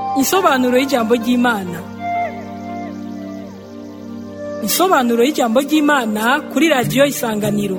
Insobanuro y'ijambo ry'Imana. Insobanuro y'ijambo ry'Imana kuri radiyo Isanganiro.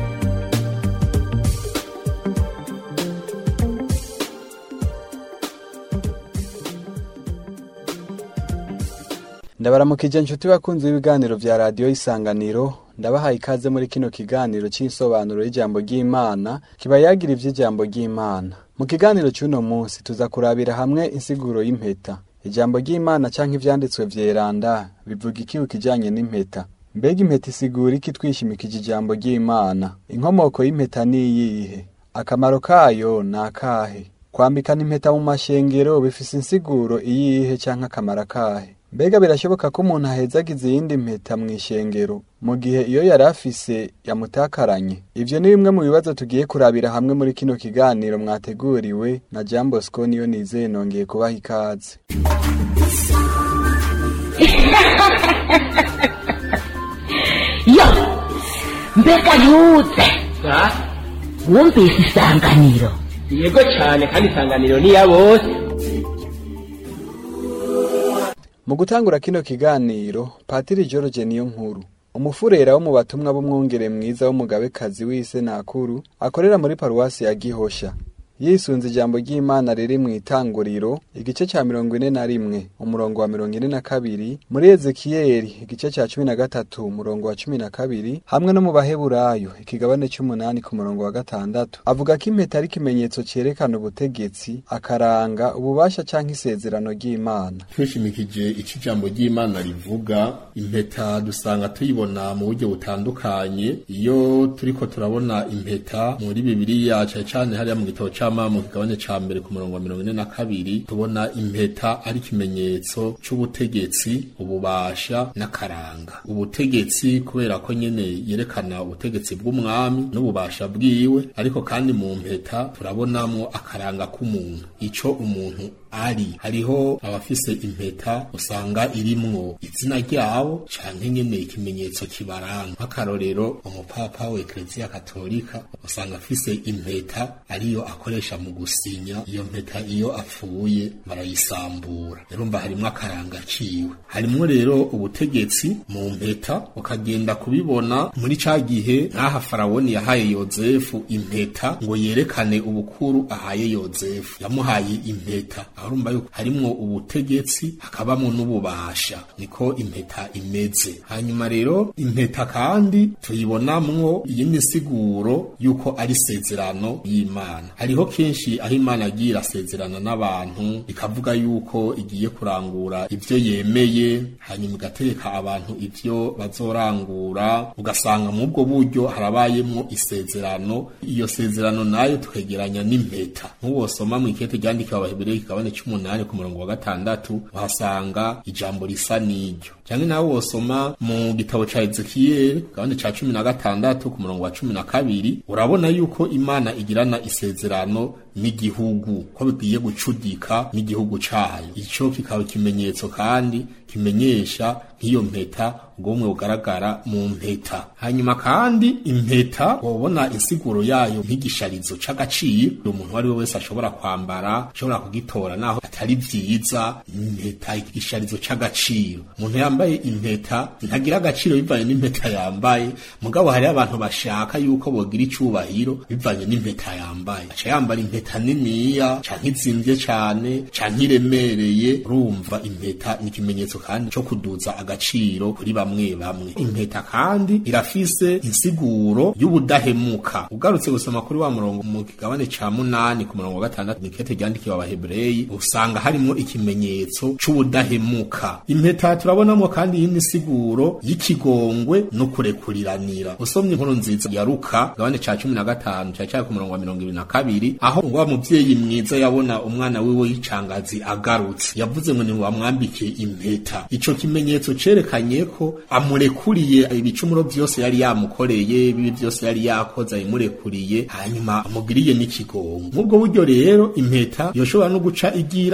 ndabaramukije inshuti bakunzi b'ibiganiro vya radiyo isanganiro ndabahaye ikaze muri kino kiganiro c'insobanuro y'ijambo ry'imana kiba yagira ivy'ijambo ry'imana mu kiganiro c'uno munsi tuza kurabira hamwe insiguro y'impeta ijambo ry'imana canke ivyanditswe vyeranda bivuga iki ku kijanye n'impeta mbega impeta isigura iki twishimikije ijambo ry'imana inkomoko y'impeta niyihe akamaro kayo ni akahe kwambikana impeta mu mashengero bifise insiguro iyihe canke akamaro akahe mbega birashoboka ko umuntu ahezagiza iyindi mpeta mu ishengero mu gihe iyo yari afise yamutakaranye ivyo ni bimwe mu bibazo tugiye kurabira hamwe muri kino kiganiro mwateguriwe na jean bosco niyo nizeye nongeye kubaha ikaze yo mbega ntuze wumvise isanganiro yego cyane kandi isanganiro ni iya bose mu gutangura kino kiganiro patiri george niyo nkuru umufurera wo mu batumwa b'umwungere mwiza w'umugabekazi w'ise nakuru akorera muri paruwasi ya gihosha yisunze ijambo ry'imana riri mu itanguriro igice ca mirongo ine na rimwe umurongo wa mirongo ine na kabiri muri ezekiyeli igice ca cumi na gatatu umurongo wa cumi na kabiri hamwe no mu baheburayo ikigabane c'umunani ku murongo wa gatandatu avuga ko impeta ari ikimenyetso cerekana ubutegetsi akaranga ububasha canke isezerano ry'imana twishimikije ico ijambo ry'imana rivuga impeta dusanga tuyibona mu buryo butandukanye iyo turiko turabona impeta muri bibiliya cane cane hariya mu gitabo c'ama mu kigabane ca mbere ku murongo wa mirongo ine na kabiri tubona impeta ari ikimenyetso c'ubutegetsi ububasha n'akaranga ubutegetsi kubera ko nyene yerekana ubutegetsi bw'umwami n'ububasha bwiwe ariko kandi mu mpeta turabonamwo akaranga k'umuntu ico umuntu ari hariho abafise impeta usanga irimwo izina ryabo canke nyene ikimenyetso kibaranga nk'akarorero umupapa wa ekleziya katolika usanga afise impeta ariyo akoresha mu gusinya iyo mpeta iyo apfuye barayisambura urumva harimwo akaranga ciwe harimwo rero ubutegetsi mu mpeta ukagenda kubibona muri ca gihe nk'aha farawoni yahaye yozefu impeta ngo yerekane ubukuru ahaye yozefu yamuhaye impeta urumva yuko harimwo ubutegetsi hakabamwo n'ububasha niko impeta imeze hanyuma rero impeta kandi tuyibonamwo iyindi siguro yuko ari sezerano y'imana hariho kenshi aho imana agiye irasezerana n'abantu ikavuga yuko igiye kurangura ivyo yemeye hanyuma igategeka abantu ivyo bazorangura ugasanga mu bwo buryo harabayemwo isezerano iyo sezerano nayo tukegeranya n'impeta nk'uwosoma mw'ikete ryandikiwe abahebereye kigabane c'umunani ku murongo wa gatandatu uhasanga ijambo risa n'iryo canke nawe wosoma mu gitabo ca ezekiyeli gahande ca cumi na gatandatu ku murongo wa cumi na kabiri urabona yuko imana igirana isezerano n'igihugu ko bigiye gucudika n'igihugu cayo ico kikaba ikimenyetso kandi kimenyesha nk'iyo mpeta ubwomwe bugaragara mu mpeta hanyuma kandi impeta wobona insiguro yayo nk'igisharizo c'agaciro umuntu ari we wese ashobora kwambara ashobora kugitora naho atari vyiza impeta igisharizo c'agaciro umuntu yambaye impeta ntagira agaciro bivanye n'impeta yambaye mugabo hariho abantu bashaka yuko bogira icubahiro bivanye n'impeta yambaye aca yambara impeta niniya canke izimvye cane canke iremereye urumva impeta ni ikimenyetso kandi co kuduza agaciro kuri bamwe bamwe impeta kandi irafise insiguro y'ubudahemuka ugarutse gusoma kuri wa murongo mu kigabane ca munani ku murongo wa gatandatu nikete ryandikiwe abahebreyi usanga harimwo ikimenyetso c'ubudahemuka impeta turabonamwo kandi yindi siguro y'ikigongwe no kurekuriranira usomye inkuru nziza ya Luka gabane ca cumi na gatanu ca cari ku murongo wa mirongo ibiri na kabiri aho ngo wa muvyeyi mwiza yabona umwana wiwe w'icangazi agarutse yavuze ngo niwamwambike impeta ico kimenyetso cerekanye ko amurekuriye ibicumuro vyose yari yamukoreye bibi vyose yari yakoze abimurekuriye hanyuma amugiriye n'ikigongo nk'ubwo buryo rero impeta yoshobora no guca igira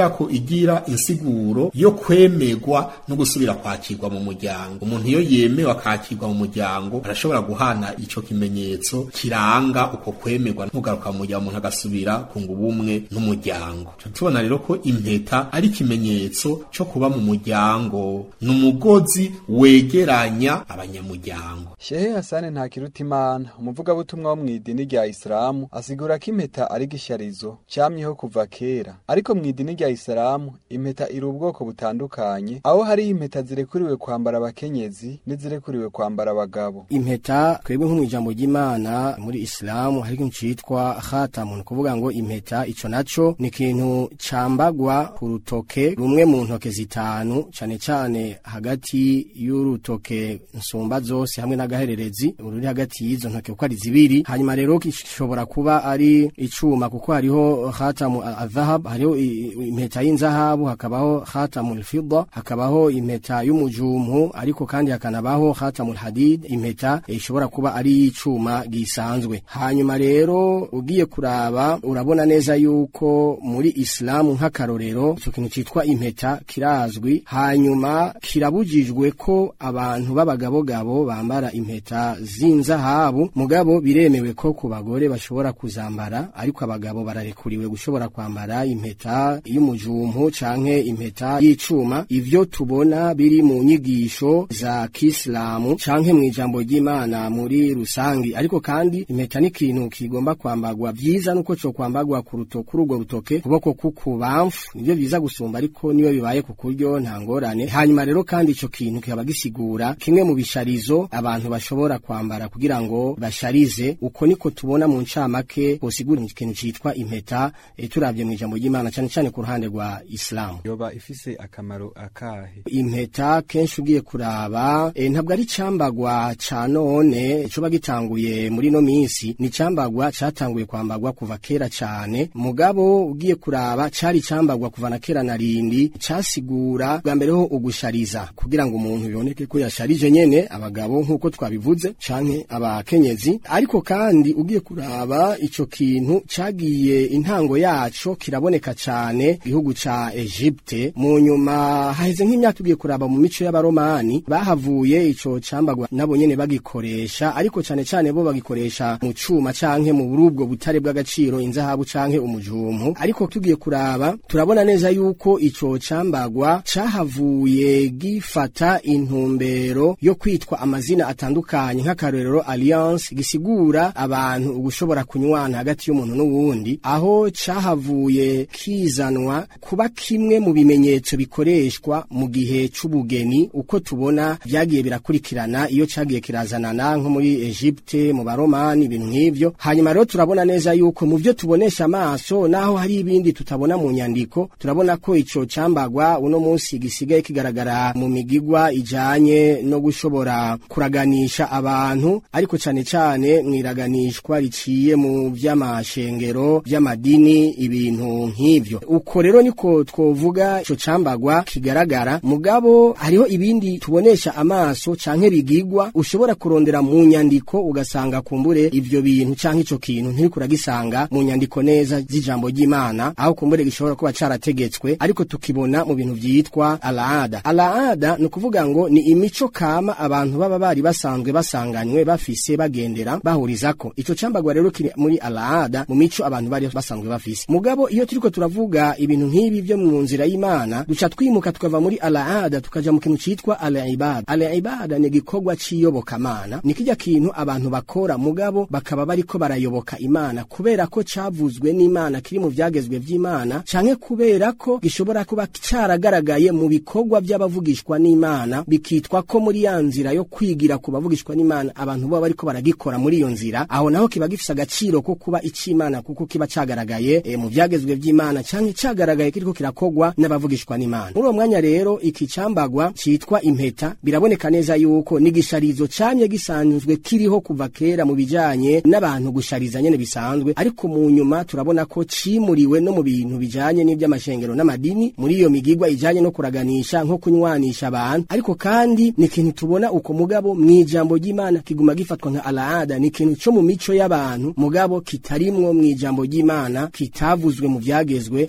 ko igira insiguro yo kwemerwa no gusubira kwakirwa mu muryango umuntu iyo yemewe akakirwa mu muryango arashobora guhana ico kimenyetso kiranga uko kwemerwa ntugaruka mu muryango umuntu agasubira kunga ubumwe n'umuryango tubona rero ko impeta ari ikimenyetso co kuba mu muryango ni umugozi wegeranya abanyamuryango shehe hasani ntakirutimana umuvugabutumwa wo mw'idini rya isilamu asigura ko impeta ari gisharizo camyeho kuva kera ariko mw'idini rya isilamu impeta iri ubwoko butandukanye aho hari impeta zirekuriwe kwambara abakenyezi n'izirekuriwe kwambara abagabo impeta twebwe nko mu ijambo ry'imana muri isilamu hari ikintu citwa khatamu ni kuvuga ngo impeta ico naco ni ikintu cambagwa ku rutoke rumwe mu ntoke zitanu cane cane hagati y'urutoke nsumba zose hamwe n'agahererezi ruri hagati y'izo ntoke kuko ari zibiri hanyuma rero gishobora kuba ari icuma kuko hariho khatamu adhahab hariho i- i- impeta y'inzahabu hakabaho khatamu alfidda hakabaho impeta y'umujumu ariko kandi hakanabaho khatamu alhadid impeta eh, ishobora kuba ari icuma gisanzwe hanyuma rero ugiye kuraba urabona neza yuko muri islamu nk'akarorero ico kintu citwa impeta kirazwi hanyuma kirabujijwe ko abantu b'abagabogabo bambara impeta z'inzahabu mugabo biremewe ko ku bagore bashobora kuzambara ariko abagabo bararekuriwe gushobora kwambara impeta y'umujumpu canke impeta y'icuma ivyo tubona biri mu nyigisho za kisilamu canke mu ijambo ry'imana muri rusangi ariko kandi impeta ni ikintu kigomba kwambagwa vyiza nuko co kwambagwa ku ruto kuri urwo rutoke kuboko kukubamfu nivyo vyiza gusumba ariko niyo bibaye ku kuryo nta ngorane hanyuma rero kandi ico kintu kikaba gisigura kimwe mu bisharizo abantu bashobora kwambara kugira ngo basharize uko niko tubona mu ncamake bosigura ikintu citwa impeta e, turavye mu ijambo ry'imana cane cane ku ruhande rwa islamu yoba ifise akamaro akahe impeta kenshi ugiye kuraba e, ntabwo ari cambagwa ca none coba gitanguye muri no minsi ni cambagwa catanguye kwambagwa kuva kera cane mugabo ugiye kuraba cari cambagwa kuva na kera na rindi casigura bwa mbere ho ugushariza kugira ngo umuntu biboneke ko yasharije nyene abagabo nk'uko twabivuze canke abakenyezi ariko kandi ugiye kuraba ico kintu cagiye intango yaco kiraboneka cane igihugu ca Egypte mu nyuma haheze nk'imyaka ugiye kuraba mu mico y'abaromani bahavuye ico cambagwa nabo nyene bagikoresha ariko cane cane bo bagikoresha mu cuma canke mu burubwo butare bw'agaciro inzahabu canke umujumpu ariko tugiye kuraba turabona neza yuko ico cambagwa cahavuye gifata intumbero yo kwitwa amazina atandukanye nk'akarorero alliance gisigura abantu ugushobora kunywana hagati y'umuntu n'uwundi aho cahavuye kizanwa kuba kimwe mu bimenyetso bikoreshwa mu gihe c'ubugeni uko tubona vyagiye birakurikirana iyo cagiye kirazanana nko muri Egypte mu baromani ibintu nk'ivyo hanyuma rero turabona neza yuko mu vyo tubonesha amaso naho hari ibindi tutabona mu nyandiko turabona ko ico cambagwa uno munsi gisigaye kigaragara mu migigwa ijanye no gushobora kuraganisha abantu ariko cane cane mwiraganishwa riciye mu vy'amashengero vy'amadini ibintu nk'ivyo uko rero niko twovuga ico cambagwa kigaragara mugabo hariho ibindi tubonesha amaso canke bigigwa ushobora kurondera mu nyandiko ugasanga kumbure ivyo bintu canke ico kintu ntiriko uragisanga mu nyandiko neza z'ijambo ry'Imana aho kumbure gishobora kuba carategetswe ariko tukibona mu bintu vyitwa alaada alaada ni ukuvuga ngo ni imico kama abantu baba bari basanzwe basanganywe bafise bagendera bahurizako ico cambagwa rero kiri muri alaada mu mico abantu bari basanzwe bafise mugabo iyo turiko turavuga ibintu nk'ibi vyo mu nzira y'Imana duca twimuka tukava muri alaada tukaja mu kintu citwa al-ibada al-ibada ni igikorwa c'iyobokamana ni kirya kintu abantu bakora mugabo bakaba bariko barayoboka Imana kubera ko cavuzwe n'Imana kiri mu vyagezwe vy'Imana canke kubera ko gishobora kuba caragaragaye mu bikorwa vy'abavugishwa n'Imana bikitwa ko muri ya nzira yo kwigira ku bavugishwa n'Imana abantu baba bariko baragikora muri iyo nzira aho naho kiba gifise agaciro ko kuba ic'Imana kuko kiba cagaragaye e, mu vyagezwe vy'Imana canke cagaragaye kiriko kirakogwa n'abavugishwa n'Imana muri uwo mwanya rero iki cambagwa citwa impeta biraboneka neza yuko n'igisharizo camye gisanzwe kiriho kuva kera mu bijanye n'abantu gushariza nyene bisanzwe ariko mu nyuma turabona ko cimuriwe no mu bintu bijanye n'ivy'amashengero n'amadini muri iyo migigwa ijanye no kuraganisha nko kunywanisha abantu ariko kandi ni ikintu tubona uko mugabo mw'ijambo ry'Imana kiguma gifatwa nka alaada ni ikintu co mu mico y'abantu mugabo kitarimwo mw'ijambo ry'Imana kitavuzwe mu vyagezwe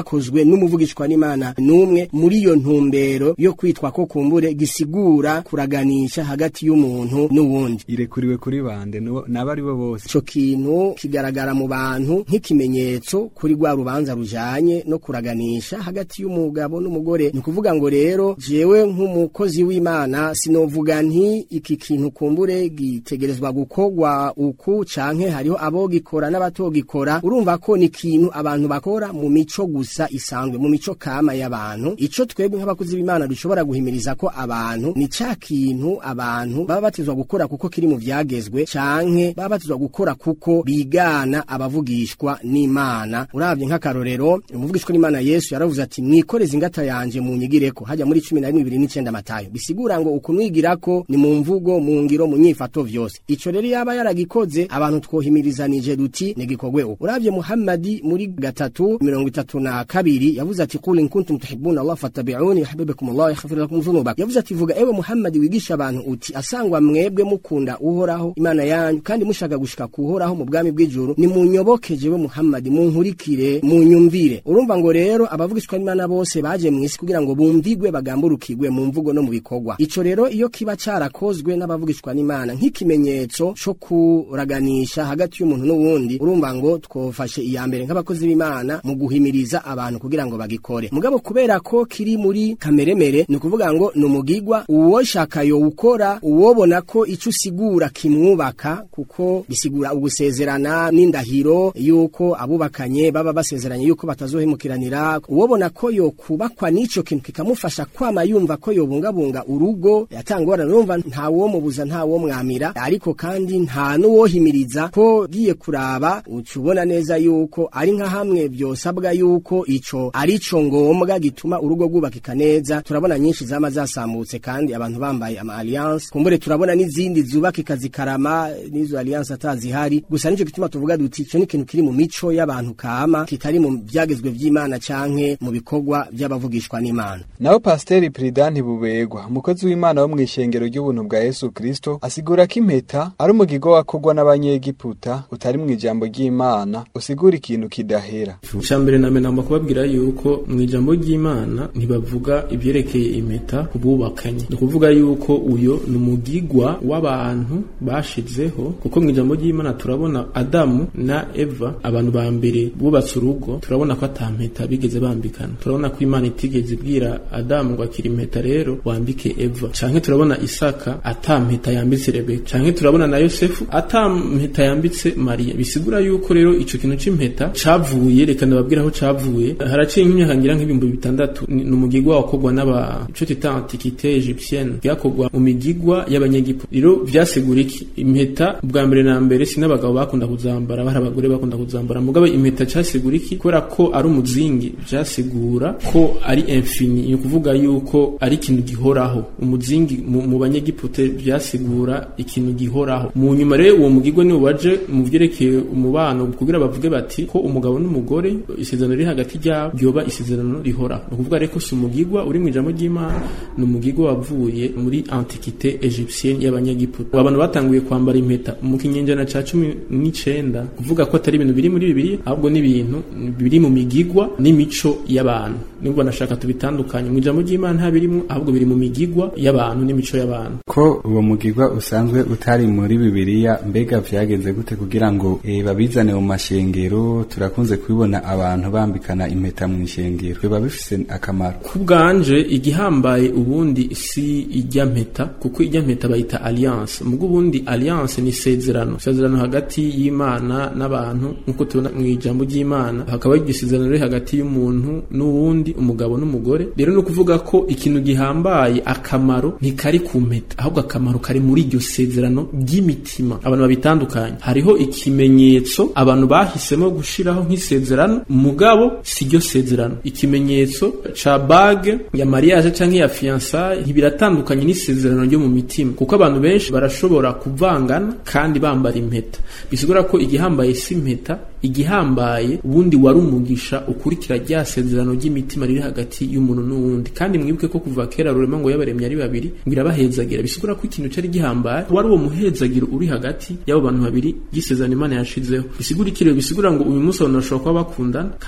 cakozwe n'umuvugishwa n'Imana numwe muri iyo ntumbero yo kwitwa ko kumbure gisigura kuraganisha hagati y'umuntu n'uwundi irekuriwe kuri bande nabo ari bo bose ico kintu kigaragara mu bantu nk'ikimenyetso kuri rwa rubanza rujanye no kuraganisha hagati y'umugabo n'umugore ni ukuvuga ngo rero jewe nk'umukozi w'Imana sinovuga nti iki kintu kumbure gitegerezwa gukorwa uku canke hariho abo gikora n'abatogikora urumva ko ni ikintu abantu bakora mu mico gusa isanzwe mu mico kama y'abantu ico twebwe nk'abakozi b'Imana dushobora guhimiriza ko abantu ni ca kintu abantu baba batizwa gukora kuko kiri mu vyagezwe canke baba batizwa gukora kuko bigana abavugishwa n'Imana uravye nk'akarorero umuvugishwa n'Imana Yesu yaravuze ati mwikoreze ingata yanje mu nyigireko hajya muri 11:29 matayo bisigura ngo ukunwigirako ni mu mvugo mu ngiro mu nyifato vyose ico rero yaba yaragikoze abantu twohimirizanije duti negikogwe uko uravye Muhammadi muri gatatu mirongo itatu na kabiri yavuze ati qul in kuntum tuhibbuna Allah fattabi'uni yuhibbukum Allah yaghfir lakum dhunubakum yavuze ati vuga ewe Muhammadi wigisha abantu uti asangwa mwebwe mukunda uhoraho imana yanyu kandi mushaka gushika kuhoraho mu bwami bw'ijuru ni munyoboke jewe Muhammadi munkurikire munyumvire urumva ngo rero abavugishwa n'Imana bose baje mu isi kugira ngo bumvigwe bagamburukirwe mu mvugo no mu bikorwa ico rero iyo kiba carakozwe n'abavugishwa n'Imana nk'ikimenyetso co kuraganisha hagati y'umuntu n'uwundi urumva ngo twofashe iya mbere nk'abakozi b'Imana mu guhimiriza abantu kugira ngo bagikore mugabo kubera ko kiri muri kameremere ni ukuvuga ngo ni umugigwa uwo shaka yo ukora uwobona ko ico usigura kimwubaka kuko bisigura ugusezerana n'indahiro yuko abubakanye baba basezeranye yuko batazohemukiranira uwobona ko yo kubakwa n'ico kintu kikamufasha kwama yumva ko yobungabunga urugo yatangora urumva nta wo mubuza nta wo mwamira ariko kandi nta n'uwohimiriza ko giye kuraba ucubona neza yuko ari nka hamwe byosabwa yuko ico arico ngombwa gituma urugo rwubakika neza turabona nyinshi zama zasambutse kandi abantu bambaye ama alliance kumbure turabona n'izindi zubakika zikarama n'izo alliance atazihari gusa nico gituma tuvuga duti ico ni ikintu kiri mu mico y'abantu kama kitari mu byagezwe vy'Imana canke mu bikorwa by'abavugishwa n'Imana naho pasiteri Prudent Bubegwa umukozi w'Imana wo mw'ishengero ry'ubuntu bwa Yesu Kristo asigura ko impeta ari umugigo wakorwa n'abanyegiputa utari mu ijambo ry'Imana usigura ikintu kidahera icambere na menamba kubabwira yuko mu ijambo ry'Imana ntibavuga ibyerekeye impeta kububakanye ni ukuvuga yuko uyo ni umugigwa w'abantu bashizeho kuko mu ijambo ry'Imana turabona Adamu na Eva abantu ba mbere bubatse urugo turabona ko atampeta bigeze bambikana turabona ko Imana itigeze ibwira Adamu ngo akira impeta rero wambike Eva canke turabona Isaka atampeta yambitse Rebeka canke turabona na Yosefu atampeta yambitse Maria bisigura yuko rero ico kintu c'impeta cavuye reka ndababwira aho cavuye haraciye nk'imyaka ngira nk'ibihumbi bitandatu ni umugigwa wakorwa n'aba ico tita antiquité égyptienne byakorwa mu migigwa y'abanyegiputa rero vyasigura iki impeta bwa mbere na mbere si n'abagabo bakunda kuzambara bari abagore bakunda kuzambara mugabo impeta casigura iki kubera ko ari umuzingi vyasigura ko ari infini ni ukuvuga yuko ari ikintu gihoraho umuzingi mu, mu banyegiputa vyasigura ikintu gihoraho mu nyuma rero uwo mugigwa niwo waje mu vyerekeye umubano kugira bavuge bati ko umugabo n'umugore isezerano riri hagati ryabo ryoba isezerano rihoraho ni ukuvuga rero ko si umugigwa uri mu ijambo ry'Imana ni umugigwa wavuye muri antiquité égyptienne y'abanyegiputa abantu batanguye kwambara impeta mu kinyejana ca cumi n'icenda kuvuga ko atari ibintu biri muri bibiri ahubwo ni ibintu biri mu migigwa n'imico y'abantu nubwo nashaka tubitandukanye mu ijambo ry'Imana nta birimwo ahubwo biri mu migigwa y'abantu n'imico y'abantu ko uwo mugigwa usanzwe utari muri bibiliya mbega vyagenze gute kugira ngo e, babizane mu mashengero turakunze kubibona abantu bambikana impeta mu ishengero biba bifise akamaro ku bwanje igihambaye ubundi si ijya mpeta kuko ijya mpeta bayita alliance mugo ubundi alliance ni isezerano isezerano hagati y'Imana n'abantu nkuko tubona mu ijambo ry'Imana hakaba igisezerano riri hagati y'umuntu n'uwundi umugabo n'umugore rero no kuvuga ko ikintu gihambaye akamaro ntikari ku mpeta ahubwo akamaro kari muri iryo sezerano ry'imitima abantu babitandukanye hariho ikimenyetso abantu bahisemo gushiraho nk'isezerano mugabo si ryo sezerano ikimenyetso ca bague ya mariage canke ya fiançailles ntibiratandukanye n'isezerano ryo mu mitima kuko abantu benshi barashobora kuvangana kandi bambara impeta bisigura ko igihambaye si impeta igihambaye ubundi wari umugisha ukurikira rya sezerano ry'imitima riri hagati y'umuntu n'uwundi kandi mwibuke ko kuva kera rurema ngo yabaremye ari babiri ngo irabahezagira bisigura ko ikintu cari gihambaye wari uwo muhezagiro uri hagati y'abo bantu babiri y'isezerano imana yashizeho bisigura ikirero bisigura ngo uyu munsi abantu bashobora kuba bakundana kandi imana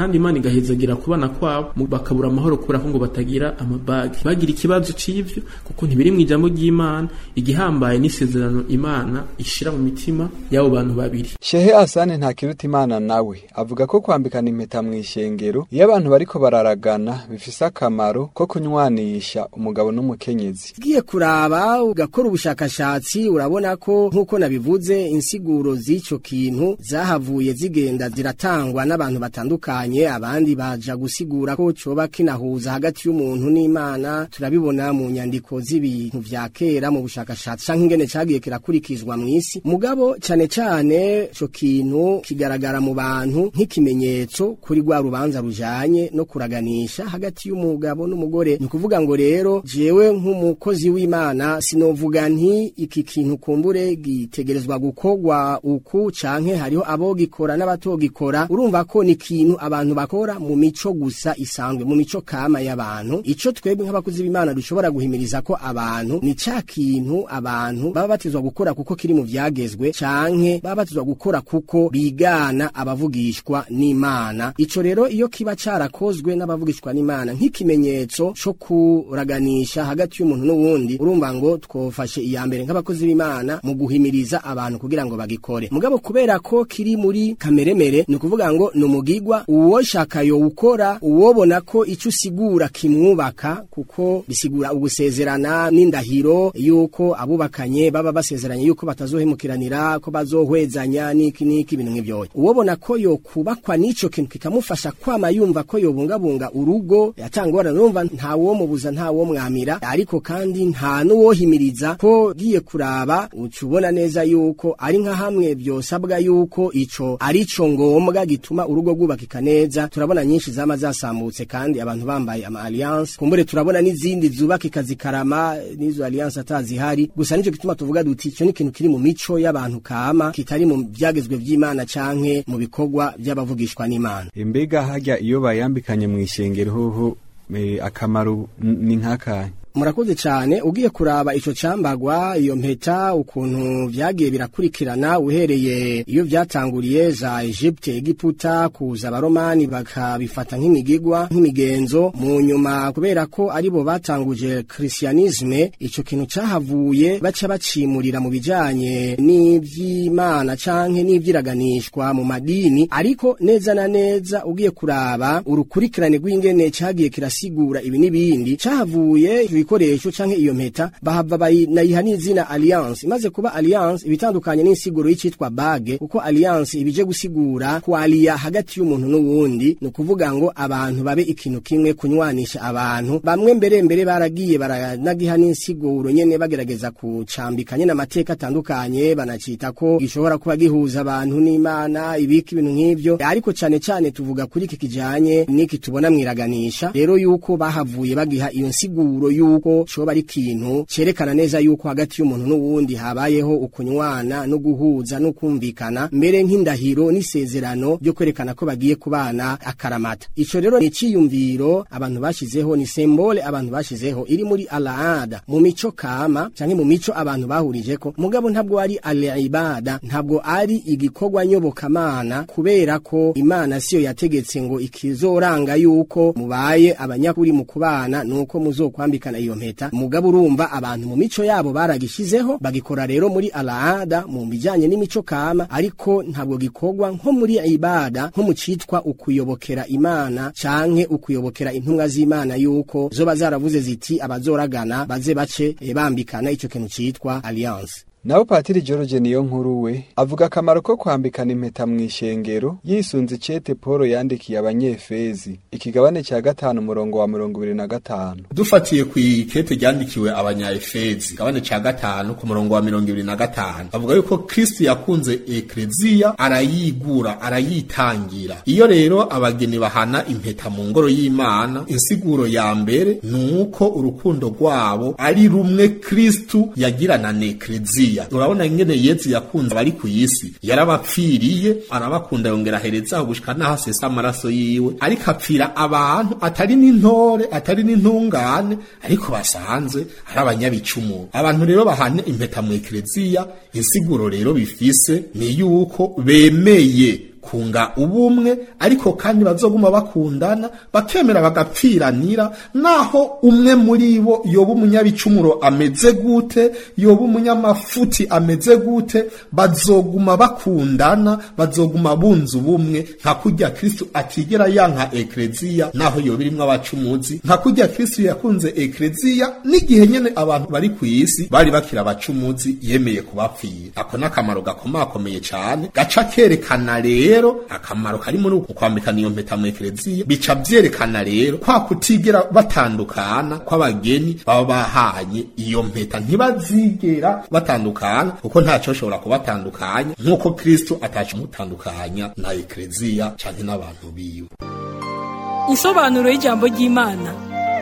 bagahezagira kubana kwabo mu- bakabura amahoro kubera ko ngo batagira amabagi bagira ikibazo c'ivyo kuko ntibiri mu ijambo ry'imana igihambaye n'isezerano imana ishira mu mitima y'abo bantu babiri shehe asane ntakiruta imana nawe avuga ko kwambikana impeta mu ishengero iyo abantu bariko bararagana bifise akamaro ko kunywanisha umugabo n'umukenyezi ugiye kuraba ugakora ubushakashatsi urabona ko nk'uko nabivuze insiguro z'icyo kintu zahavuye zigenda ziratangwa n'abantu batandukanye abandi baja gusigura ko coba kinahuza hagati y'umuntu n'imana turabibona mu nyandiko z'ibintu vya kera mu bushakashatsi canke ingene cagiye kirakurikizwa mw'isi mugabo cane cane ico kintu kigaragara mu bantu nk'ikimenyetso kuri rwa rubanza rujanye no kuraganisha hagati y'umugabo n'umugore ni ukuvuga ngo rero jewe nk'umukozi w'imana sinovuga nti iki kintu kumbure gitegerezwa gukorwa uku canke hariho abogikora n'abatogikora urumva ko ni ikintu abantu bakora mu mico gusa isanzwe mu mico kama y'abantu ico twebwe nk'abakozi b'imana dushobora guhimiriza ko abantu ni ca kintu abantu baba batizwa gukora kuko kiri mu vyagezwe canke baba batizwa gukora kuko bigana abavugishwa n'imana ico rero iyo kiba carakozwe n'abavugishwa n'imana nk'ikimenyetso co kuraganisha hagati y'umuntu n'uwundi urumva ngo twofashe iya mbere nk'abakozi b'imana mu guhimiriza abantu kugira ngo bagikore mugabo kubera ko kiri muri kameremere ni ukuvuga ngo ni umugigwa uwoshaka yowukora uwobona ko ico usigura kimwubaka kuko bisigura ugusezerana n'indahiro yuko abubakanye baba basezeranye yuko batazohemukiranira ko bazohwezanya n'iki n'iki ibintu nk'ivyo uwobona ko yokubakwa n'ico kintu kikamufasha kwama yumva ko yobungabunga urugo yatangora urumva nta wo mubuza nta wo mwamira ariko kandi nta n'uwohimiriza ko giye kuraba uca ubona neza yuko ari nka hamwe byosabwa yuko ico ari co ngombwa gituma urugo rwubakika neza turabona nyinshi zama zasambutse kandi abantu bambaye ama alliance kumbure turabona n'izindi zubakika zikarama n'izo alliance atazihari gusa nico gituma tuvuga duti ico ni ikintu kiri mu mico y'abantu kama kitari mu vyagezwe vy'Imana canke mu bikorwa by'abavugishwa n'Imana imbega harya iyo bayambikanye mu ishengero hoho eh, akamaro n- ni nk'akanya murakoze cyane ugiye kuraba ico cambagwa iyo mpeta ukuntu vyagiye birakurikirana uhereye iyo vyatanguriye za Egypte Egiputa kuza abaromani bakabifata nk'imigigwa nk'imigenzo mu nyuma kubera ko aribo batanguje christianisme ico kintu cahavuye baca bacimurira mu bijanye n'ivy'Imana canke n'ivyiraganishwa mu madini ariko neza na neza ugiye kuraba urukurikirane rw'ingene cagiye kirasigura ibi n'ibindi cahavuye ibikoresho canke iyo mpeta bahava bayinayiha n'izina alliance imaze kuba alliance ibitandukanye n'insiguro y'icitwa bage kuko alliance ibije gusigura kwaliya hagati y'umuntu n'uwundi ni ukuvuga ngo abantu babe ikintu kimwe kunywanisha abantu bamwe mbere mbere baragiye baranagiha n'insiguro nyene bagerageza kucambika nyene amateka atandukanye banacita ko gishobora kuba gihuza abantu n'imana ibiki ibintu nk'ivyo ariko cane cane tuvuga kuri iki kijanye n'iki tubona mwiraganisha rero yuko bahavuye bagiha iyo nsiguro yuko coba ari ikintu cerekana neza yuko hagati y'umuntu n'uwundi habayeho ukunywana no guhuza no kumvikana mbere nk'indahiro n'isezerano ryo kwerekana ko bagiye kubana akaramata ico rero ni iciyumviro abantu bashizeho ni sembole abantu bashizeho iri muri alaada mu mico kama canke mu mico abantu bahurijeko mugabo ntabwo ari alibada ntabwo ari igikorwa nyobokamana kubera ko imana siyo yategetse ngo ikizoranga yuko mubaye abanyakuri mu kubana nuko muzokwambikana iyo mpeta mugabo urumva abantu mu mico yabo baragishizeho bagikora rero muri alaada mu bijanye n'imico kama ariko ntabwo gikorwa nko muri ibada nko mu citwa ukuyobokera imana canke ukuyobokera intumwa z'imana yuko zoba zaravuze ziti abazoragana baze bace eh, bambikana ico kintu citwa alliance naho patiri george niyo nkuru we avuga akamaro ko kwambikana impeta mu ishengero yisunze icete paul yandikiye abanyefezi ikigabane cya gatanu umurongo wa mirongo ibiri na gatanu dufatiye ku ikete ryandikiwe abanyaefezi gabane ca gatanu ku murongo wa mirongo ibiri na gatanu avuga yuko kristo yakunze ekleziya arayigura arayitangira iyo rero abageni bahana impeta mu ngoro y'imana insiguro ya mbere ni uko urukundo rwabo ari rumwe kristu yagirana na ekleziya urabona ingene yezu yakunze abari ku isi yarabapfiriye arabakunda yongera aherezaho gushika n'aho asesa amaraso yiwe ariko apfira abantu atari n'intore atari n'intungane ariko basanzwe ari abanyabicumuro abantu rero bahane impeta mu ekleziya insiguro rero bifise ni yuko bemeye kunga ubumwe ariko kandi bazoguma bakundana bakemera bagapfiranira naho umwe muri bo yoba umunyabicumuro ameze gute yoba umunyamafuti ameze gute bazoguma bakundana bazoguma bunze ubumwe nka kurya kristo atigera yanka ekleziya naho yoba irimwo abacumuzi nka kurya kristo yakunze ekleziya n'igihe nyene abantu bari ku isi bari bakira abacumuzi yemeye kubapfira ako n'akamaro gakomakomeye cane gaca kerekana rero akamaro kari muri uku kwambikana iyo mpeta mu ekleziya bica vyerekana rero kwa kutigera batandukana kw'abageni baba bahanye iyo mpeta ntibazigera batandukana kuko ntaco shobora kubatandukanya nk'uko kristo ataco mutandukanya na ekleziya canke n'abantu biwe Insobanuro y'ijambo ry'Imana.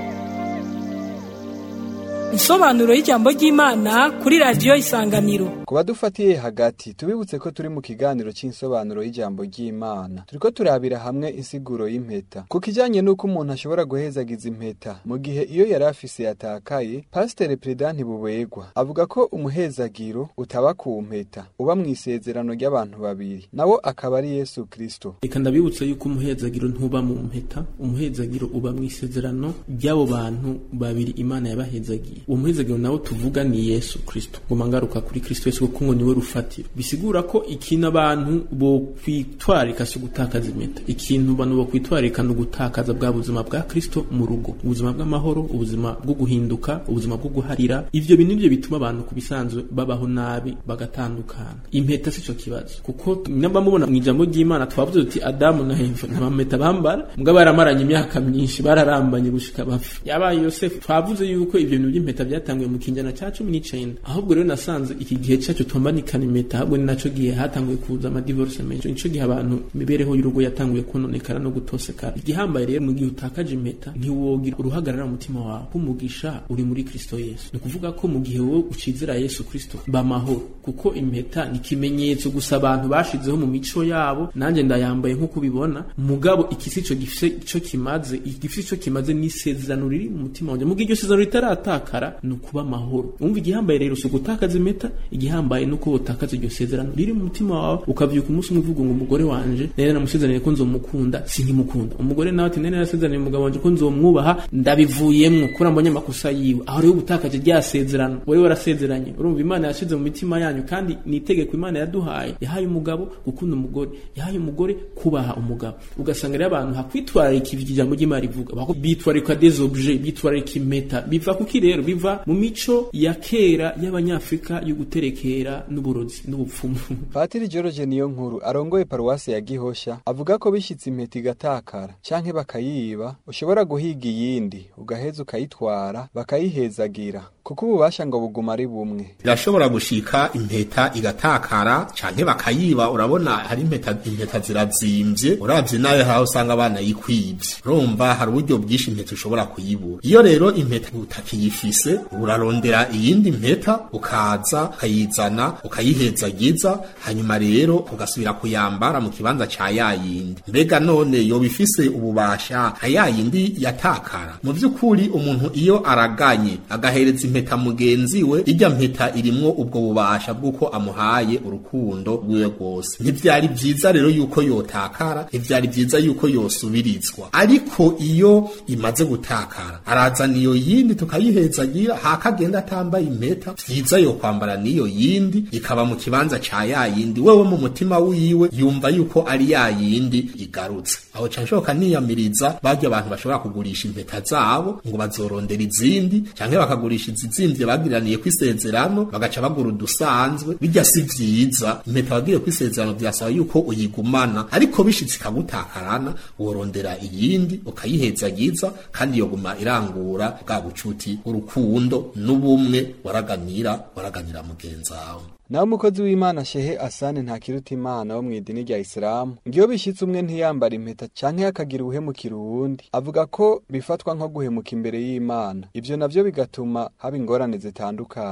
Insobanuro y'ijambo ry'Imana kuri radiyo Isanganiro. ku badufatiye hagati tubibutse ko turi mu kiganiro cy'insobanuro y'ijambo ry'imana turiko turabira hamwe insiguro y'impeta ku kijanye n'uko umuntu ashobora guhezagiza impeta mu gihe iyo yari afise yatakaye pasiteri peredanti bubegwa avuga ko umuhezagiro utaba ku mpeta uba mu isezerano ry'abantu babiri nawo akaba ari yesu kristo reka ndabibutsa yuko umuhezagiro ntuba mu mpeta umuhezagiro uba mu isezerano ry'abo bantu babiri imana yabahezagiye uwo muhezagiro nawo tuvuga ni yesu kristo ngoma ngaruka kuri kristo yesu kuko ngo niwe rufatiro bisigura ko ikintu abantu bo kwitwarika si ugutakaza impeta ikintu abantu bo kwitwarika ni ugutakaza bwa buzima bwa kristo mu rugo ubuzima bw'amahoro ubuzima bwo guhinduka ubuzima bwo guharira ivyo bintu nivyo bituma abantu ku bisanzwe babaho nabi bagatandukana impeta si co kibazo kuko namba mubona mu ijambo ry'imana twavuze tuti adamu na heva nta mpeta bambara mbwa baramaranye imyaka myinshi bararambanye gushika bapfa yabaye yosefu twavuze yuko ivyo bintu by'impeta byatanguye mu kinjana ca cumi n'icenda ahubwo rero nasanze iki gihe cacu twambanikana impeta ahubwo ni naco gihe hatanguye kuza amadivorce menshi nico gihe abantu imibereho y'urugo yatanguye kononekara no gutosekara igihambaye rero mu gihe utakaje impeta ntiwogira uruhagarara mu mutima wawe kumugisha uri muri kristo yesu ni ukuvuga ko mu gihe wowe ucizera yesu kristo bamahoro kuko impeta ni ikimenyetso gusa abantu bashizeho mu mico yabo nanjye ndayambaye nk'uko ubibona mugabo ikisi ico gifise ico kimaze igifise ico kimaze n'isezerano riri mu mutima wanjye mu gihe iryo sezerano ritaratakara ni ukuba amahoro umva igihambaye rero si ugutakaza impeta igihambaye ni uko utakaza iryo sezerano riri mu mutima wawe ukavyuka umunsi umwe uvuga ngo umugore wanje nari namusezeraniye ko nzomukunda sinkimukunda umugore nawe ati nari narasezeraniye umugabo wanje ko nzomwubaha ndabivuyemwo kuri mbonye amakosa yiwe aho rero ubutakaje rya sezerano wowe warasezeranye urumva imana yashize mu mitima yanyu kandi ni itegeko imana yaduhaye yahaye umugabo gukunda umugore yahaye umugore kubaha umugabo ugasanga rero abantu hakwitwararika ivyo ijambo ry'imana rivuga bako bitwararika des objets bitwararika impeta biva kuki rero biva mu mico ya kera y'abanyafrika yo guterekera n'uburozi n'ubupfumu patiri george niyo nkuru arongoye paruwasi ya gihosha avuga ko bishitse impeta igatakara canke bakayiba ushobora guhiga iyindi ugaheza ukayitwara bakayihezagira kuko ububasha ngo buguma ari bumwe birashobora gushika impeta igatakara canke bakayiba urabona hari impeta impeta zirazimvye uravye nayo hari aho usanga abana yikwivye urumva hari uburyo bwinshi impeta ushobora kuyibura iyo rero impeta utakiyifise urarondera iyindi mpeta ukaza ukayizana ukayihezagiza hanyuma rero ugasubira kuyambara mu kibanza ca yayindi mbega none yoba ifise ububasha nka yayindi yatakara mu vy'ukuri umuntu iyo araganye agahereza impeta mugenzi we irya mpeta irimwo ubwo bubasha bw'uko amuhaye urukundo rwiwe rwose ntivyari vyiza rero yuko yotakara ntivyari vyiza yuko yosubirizwa ariko iyo imaze gutakara arazana iyo yindi tukayihezagira hakagenda atambaye impeta vyiza yo kwambara niyo yindi ikaba mu kibanza ca yayindi wewe mu mutima wiwe yumva yuko ari yayindi igarutse aho ca nshoboka niyamiriza barya abantu bashobora kugurisha impeta zabo ngo bazorondera izindi canke bakagurisha izizimvye bagiraniye kwisezerano bagaca bagura udusanzwe bijya si vyiza impeta wagiye kwisezerano vyasaba yuko uyigumana ariko bishitse ikagutakarana worondera iyindi ukayihezagiza kandi yoguma irangura bwa bucuti urukundo n'ubumwe waraganira waraganira mugenzi wawe naho umukozi w'imana shehe asane ntakiruta imana wo mu idini rya isilamu ngiyo bishyitse umwe ntiyambara impeta canke akagira ubuhemukira uwundi avuga ko bifatwa nko guhemuka imbere y'imana ivyo navyo bigatuma haba ingorane zitandukanye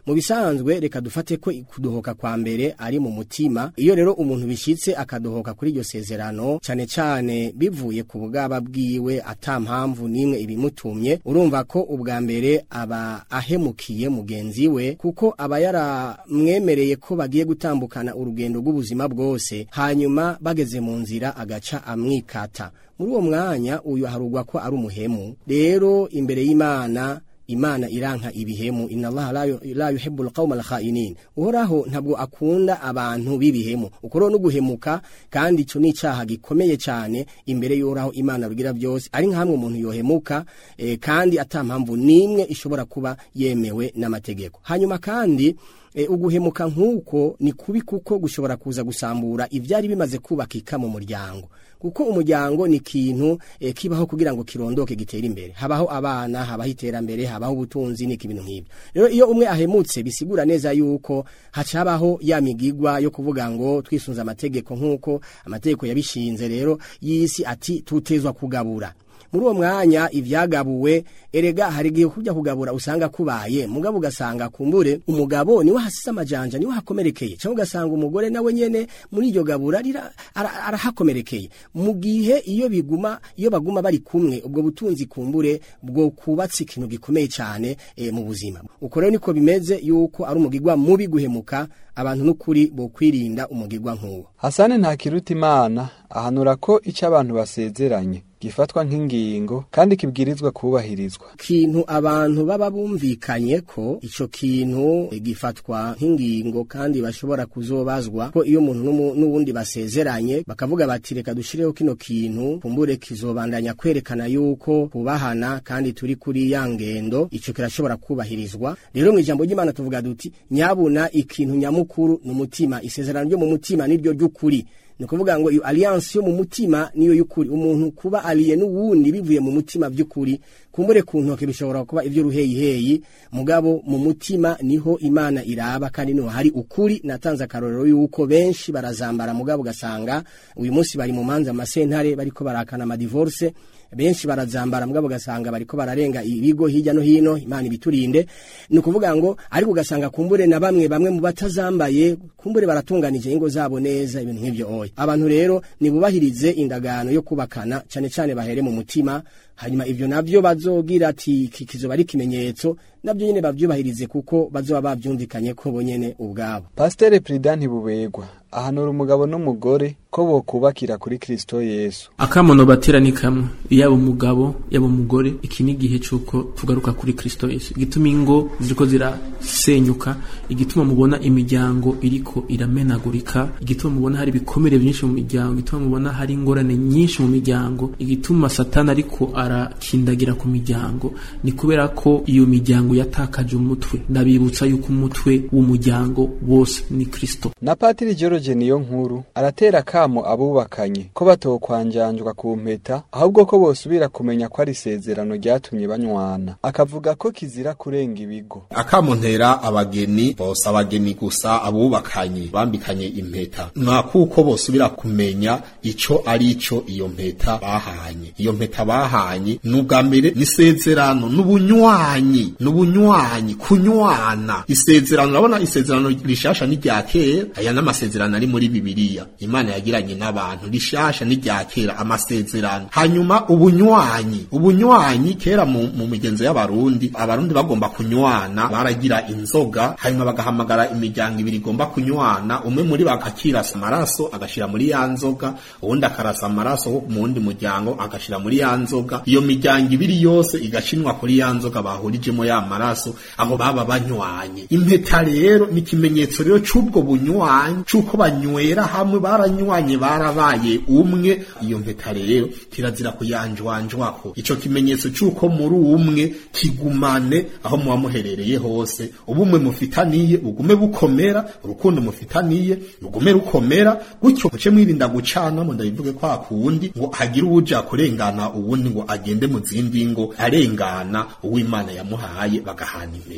mu bisanzwe reka dufate ko kudohoka kwa mbere ari mu mutima iyo rero umuntu bishitse akadohoka kuri iryo sezerano cyane cyane bivuye ku bwaba bwiwe ata mpamvu n'imwe ibimutumye urumva ko ubwa mbere aba ahemukiye mugenzi we kuko aba yaramwemereye ko bagiye gutambukana urugendo rw'ubuzima bwose hanyuma bageze mu nzira agaca amwikata muri uwo mwanya uyu harugwa ko ari umuhemu rero imbere y'imana imana iranka ibihemu inna allaha la yu- la yuhibbul qawma al-kha'inin uhoraho ntabwo akunda abantu b'ibihemu ukoro no guhemuka kandi ico ni icaha gikomeye cyane imbere y'uhoraho imana rugira byose ari nkamwe umuntu yohemuka eh, kandi atampamvu nimwe ishobora kuba yemewe n'amategeko hanyuma kandi e, uguhemuka nk'uko ni kubi kuko gushobora kuza gusambura ibyari bimaze kubakika mu muryango kuko umuryango ni ikintu e, kibaho kugira ngo kirondoke gitere imbere habaho abana habaho iterambere habaho ubutunzi n'iki bintu nk'ibyo rero iyo umwe ahemutse bisigura neza yuko hacabaho ya migigwa yo kuvuga ngo twisunze amategeko nk'uko amategeko yabishinze rero y'isi ati tutezwa kugabura muri uwo mwanya ivyagabuwe erega hari igihe kujya kugabura usanga kubaye mugabo ugasanga kumbure umugabo niwe hasize amajanja niwe hakomerekeye cyangwa ugasanga umugore nawe nyene muri iryo gabura rira- ara- arahakomerekeye mu gihe iyo biguma iyo baguma bari kumwe ubwo butunzi kumbure bwo kubatse ikintu gikomeye cyane e, mu buzima uko rero niko bimeze yuko ari umugigwa mubi guhemuka abantu n'ukuri bo kwirinda umugigwa nk'uwo hasani ntakiruta imana ahanura ko icyo abantu basezeranye gifatwa nk'ingingo kandi kibwirizwa kubahirizwa kintu abantu baba bumvikanye ko ico kintu eh, gifatwa nk'ingingo kandi bashobora kuzobazwa ko iyo umuntu n'umu- n'uwundi basezeranye bakavuga bati reka dushireho kino kintu kumbure kizobandanya kwerekana yuko kubahana kandi turi kuri ya ngendo ico kirashobora kubahirizwa rero mu ijambo ry'Imana tuvuga duti nyabuna ikintu nyamukuru ni umutima isezerano ryo mu mutima niryo ry'ukuri ni ukuvuga ngo iyo alliance yo mu mutima niyo y'ukuri umuntu kuba aliye n'uwundi bivuye mu mutima by'ukuri kumbure ku ntoke bishobora kuba iby'uruheyiheyi mugabo mu mutima niho imana iraba kandi niho hari ukuri natanze akarorero yuko benshi barazambara mugabo ugasanga uyu munsi bari mu manza amasentare bariko barakana amadivorce benshi barazambara mugabo ugasanga bariko bararenga ibigo hirya no hino imana ibiturinde ni ukuvuga ngo ariko ugasanga kumbure na bamwe bamwe mu batazambaye kumbure baratunganije ingo zabo neza ibintu nk'ivyo oya abantu rero nibubahirize indagano yo kubakana cane cane bahere mu mutima hanyuma ivyo navyo bazogira ati iki kizoba ari ikimenyetso navyo nyene bavyubahirize kuko bazoba bavyumvikanye ko bonyene ubwabo pasiteri perida ntibubegwa ahanura umugabo n'umugore ko bokubakira kuri kristo yesu akamono batera ni kamwe yaba umugabo yaba umugore iki ni igihe cy'uko tugaruka kuri kristo yesu igituma ingo ziriko zirasenyuka igituma mubona imiryango iriko iramenagurika igituma mubona hari ibikomere byinshi mu miryango igituma mubona hari ingorane nyinshi mu miryango igituma satani ariko arakindagira ku miryango ni kubera ko iyo miryango yatakaje umutwe ndabibutsa yuko umutwe w'umuryango wose ni kristo na patiri george niyo nkuru aratera akamo abubakanye ko batokwanjanjwa ku mpeta ahubwo ko bosubira kumenya ko ari isezerano ryatumye banywana akavuga ko kizira kurenga ibigo akamuntera abageni bose abageni gusa abubakanye bambikanye impeta nka kuko bosubira kumenya ico ari ico iyo mpeta bahanye iyo mpeta bahanye n'ubwa mbere n'isezerano n'ubunywanyi n'ubunywanyi kunywana isezerano urabona isezerano rishasha ni rya kera aya n'amasezerano ari muri bibiliya imana yagiranye n'abantu rishasha ni rya kera amasezerano hanyuma ubunywanyi ubunywanyi kera mu, mu migenzo y'abarundi abarundi bagomba kunywana baragira inzoga hanyuma bagahamagara imiryango ibiri igomba kunywana umwe muri bakakirasa amaraso agashira muri ya nzoga uwundi akarasa amaraso wo mu wundi muryango agashira muri ya nzoga iyo miryango ibiri yose igacinwa kuri ya nzoga bahurijemo ya maraso abo baba banywanye impeta rero ni ikimenyetso rero c'ubwo bunywanyi c'uko banywera hamwe baranywanye barabaye umwe iyo mpeta rero kirazira kuyanjwanjwako ico kimenyetso c'uko muri umwe kigumane aho muba muherereye hose ubumwe mufitaniye bugume bukomera urukundo mufitaniye rugume rukomera gutyo muce mwirinda gucanamo ndabivuge kwa kundi ngo hagire uwuja kurengana uwundi ngo agende mu zindi ngo arengana uw'imana yamuhaye bagahana impeta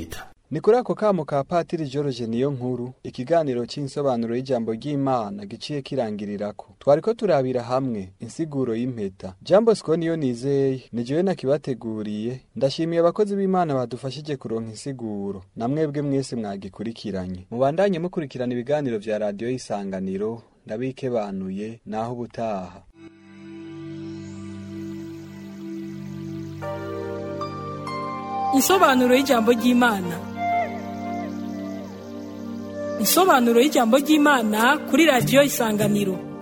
ni kuri ako kamo ka patiri george niyo nkuru ikiganiro c'insobanuro y'ijambo ry'imana giciye kirangirirako twariko turabira hamwe insiguro y'impeta jambo siko niyo nizeye ni jewe nakibateguriye ndashimiye abakozi b'imana badufashije kuronka insiguro na mwebwe mwese mwagikurikiranye mubandanye mukurikirana ibiganiro vya radiyo y'isanganiro ndabikebanuye naho ubutaha Insobanuro y'ijambo ry'Imana. Insobanuro y'ijambo ry'Imana kuri radiyo Isanganiro.